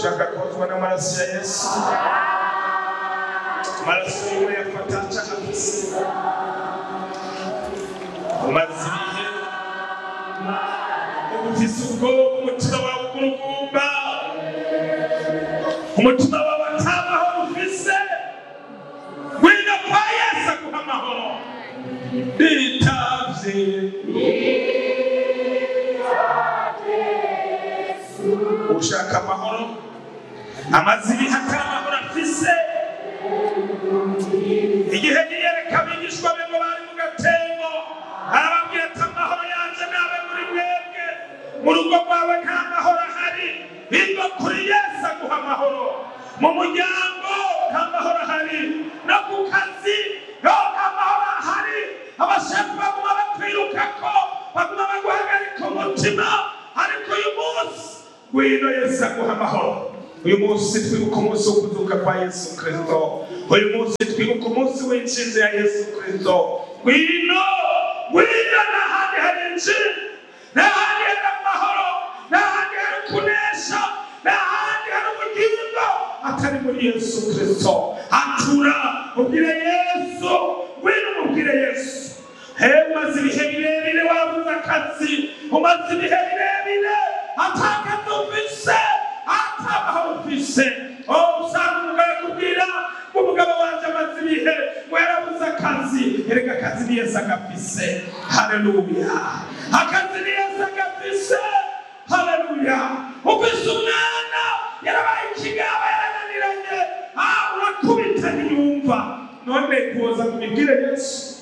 ushaka kozwa n'amaraso ya yesu amaraso yiwe yafata cakafise umaze ibihe ufise ubwoba umutima wawe ugurugumba umutima wawe atamahoro ufise ngwino kwa yesu aguha amahoro bitavye ushaka amahoro amaze ibihe atari amahoro afise igihe yiyereka abigishwa be ngo bari mu gatembo arababwira ati amahoro yanje nabe muri mwebwe mu rugo rwawe nta mahoro ahari biva kuri yesu aguha amahoro mu muryango nta mahoro ahari no ku kazi yo nta mahoro ahari abashefu baguma bakwirukako baguma baguhagarika umutima ariko uyu munsi ngwino yesu aguha amahoro uyu munsi twibuka umunsi wo kuzuka kwa yesu kristo uyu munsi twibuka umunsi w'inshinzi ya yesu kristo ngwino ngwino n'ahandi hari injiri n'ahandi hari amahoro n'ahandi hari kunesha n'ahandi hari ubugingo atari muri yesu kristo atura ubwire yesu ngwino umubwire yesu hewe umaze ibihe birebire wabuze akazi umaze ibihe birebire atakazi ufise atamahoro ufise oh usanga umugabo akubwira ngo umugabo wanje amaze ibihe ngo yarabuze akazi erega akazi ni yesu agafise haleluya akazi ni yesu agafise haleluya ufise umwana yarabaye ikigaba yarananiranye ah urakubita ntiyumva none kuza kumibwire yesu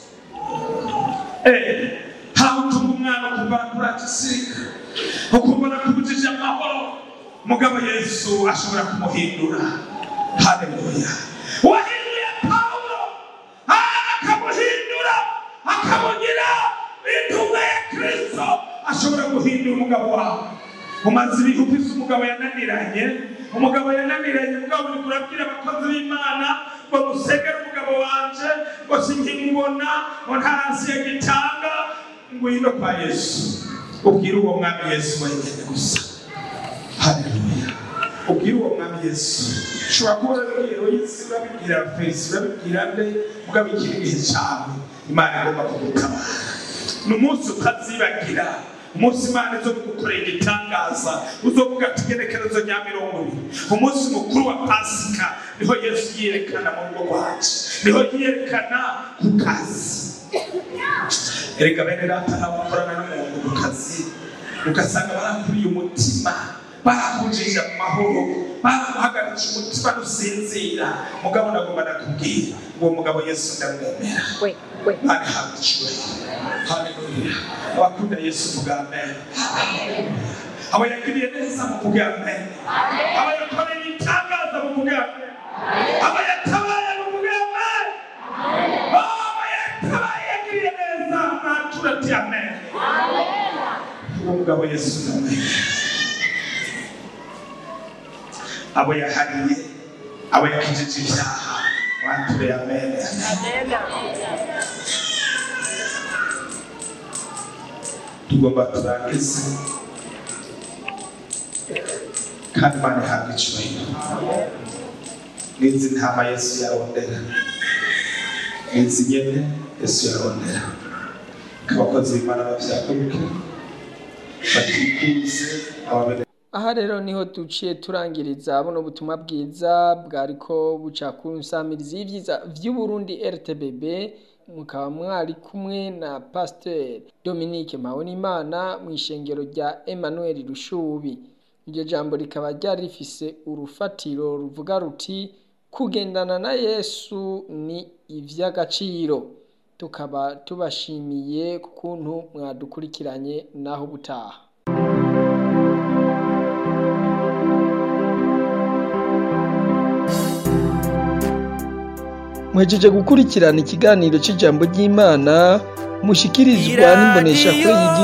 Eh, hawutuma umwana kuva kuragisirika ukumva nakubujije amahoro mugabo yesu ashobora kumuhindura haleluya wahinduye pawulo ah, akamuhindura akamugira intumwa ya kristo ashobora guhindura umugabo wawe umaze ibihe ufise umugabo yananiranye umugabo yananiranye mugabo uriko urabwira abakozi b'imana ngo musegere umugabo wanje ngo sinkimubona ngo ntarasi yagitanga ngwino kwa yesu ubwire uwo mwami yesu wenyene gusa haleluya ubwire uwo mwami yesu ushobora kuba urabibwira yesu urabibwira fesi urabibwira nde mugabo ikiri igihe cawe imana igomba kugutabara ni umunsi utazibagira umunsi imana izo gukorera igitangaza uzovuga ati igenekerezo rya mirongo ibiri umunsi mukuru wa pasika niho yesu yiyerekana mu rugo rwacu niho yiyerekana ku kazi erega bene data ntabakorana n'umuntu ku kazi ugasanga barakuriye umutima barakujije mu mahoro baraguhagaritse umutima ntusinzira mugabo nagomba nakubwira uwo mugabo yesu ndamwemera Wait, wait. Bari hawe icyubahiro haleluya abakunda yesu vuga amen abo yagiriye neza mu vuga amen abo yakoreye ibitangaza mu vuga amen abo yatabaye mu vuga amen abo yatabaye yagiriye neza natura ati amen uwo mugabo yesu ndamwemera abo yahariye abo yakijije ibyaha wature amen tugomba turangize kandi imana ihabwa icyubahiro n'izi ntama yesu yarondera n'izi nyene yesu yarondera abakozi b'imana bavyaguruke batikuze ababene aha rero niho duciye turangiriza buno butumwa bwiza bwariko buca ku nsamirizi y'ivyiza vy'uburundi rtbb mukaba mwari kumwe na pasiteri dominique mpabonimana mu ishengero rya emmanuel rushubi iryo jambo rikaba ryari rifise urufatiro ruvuga ruti kugendana na yesu ni ivy'agaciro tukaba tubashimiye ku kuntu mwadukurikiranye naho ubutaha mwejeje gukurikirana ikiganiro cy'ijambo ry'imana mushikirizwa n'imboneshakure y'igihugu